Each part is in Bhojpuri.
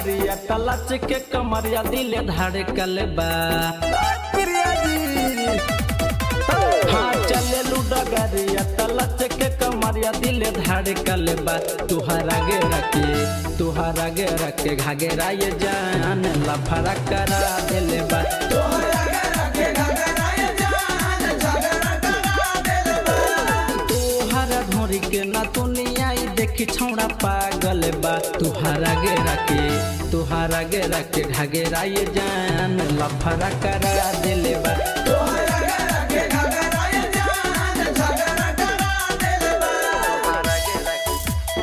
डगरिया तलच के कमरिया दिल धड़कल बा प्रिया जी हाँ चले डगरिया तलच के कमरिया दिल धड़कल बा तुहरा गे रखे तुहरा गे रखे घागेरा ये जान लफड़ा करा दिल बा तोहरा घर के घगरा ये जान झगड़ा करा देल बा तुहरा ढोरी के ना दुनिया ई देखी छौड़ा पागल बा तुहरा गे रखे तुहरा गे रखे घागेरा ये जान लफड़ा करा दिल बा तोहरा घर के घगरा ये जान झगड़ा करा देल बा तुहरा गे रखे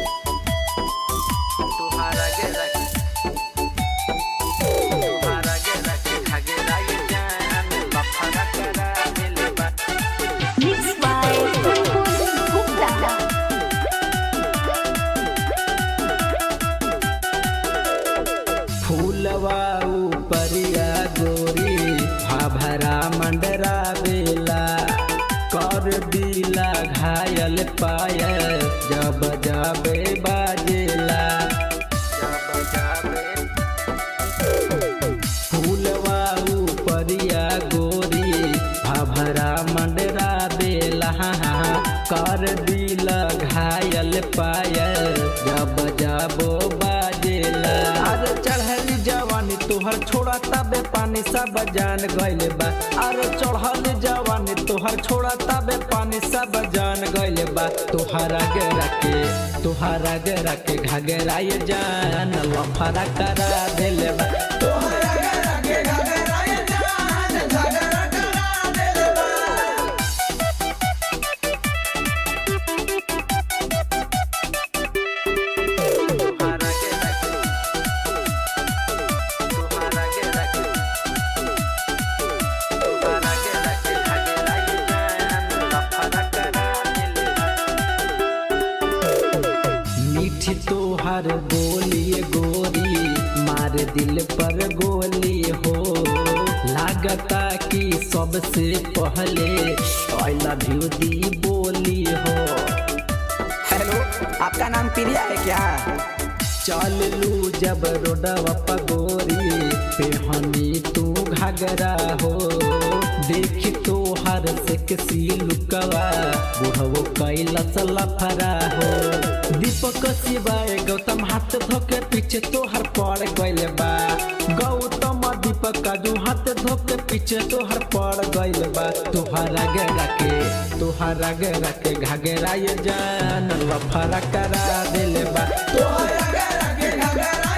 तुहरा गे रखे तुहरा गे रखे घागेरा ये जान लफड़ा करा दिल बा Mixed by Kunpun Gupta. फूलवा उपरिया गोरी भाभरा मंडरा बेला कर दिला घायल पायल जब जाबे बाजेला जब जाबे फूलवा उपरिया गोरी भाभरा मंडरा बेला कर दिल घायल पायल जब जाबो बाजेला अरे चढ़ली जवानी तोहर छोड़ा तबे पानी सब जान गइल बा अरे चढ़ल जवानी तोहर छोड़ा तबे पानी सब जान गइल बा तोहरा गे रखे तोहरा गे रखे घगरा ये जान लफड़ा करा दिल बा तोहरा घर के घगरा ये जान झगड़ा करा देल बा तुहरा गे रखे तुहरा गे रखे तुहरा गे रखे घगरा ये जान लफड़ा करा दिल बा मीठी तोहर बोली गोरी मार दिल पर गोली हो लागता कि सबसे पहले आई लव यू दी बोली हो हेलो आपका नाम प्रिया है क्या चल लू जब रोडवा पगोरी पेहनी तू घगरा हो देखी तो हर से किसी लुकवा बुढ़वो कैलस लफरा हो दीपक शिवाय गौतम हाथ धोके पीछे तोहर पड़ गइल बा गौतम दीपक काजू हाथ धोके पीछे तोहर पड़ गइल बा तोहरा गे रखे तोहरा गे रखे घगरा ये जान लफरा करा दिल बा तोहरा घर के घगरा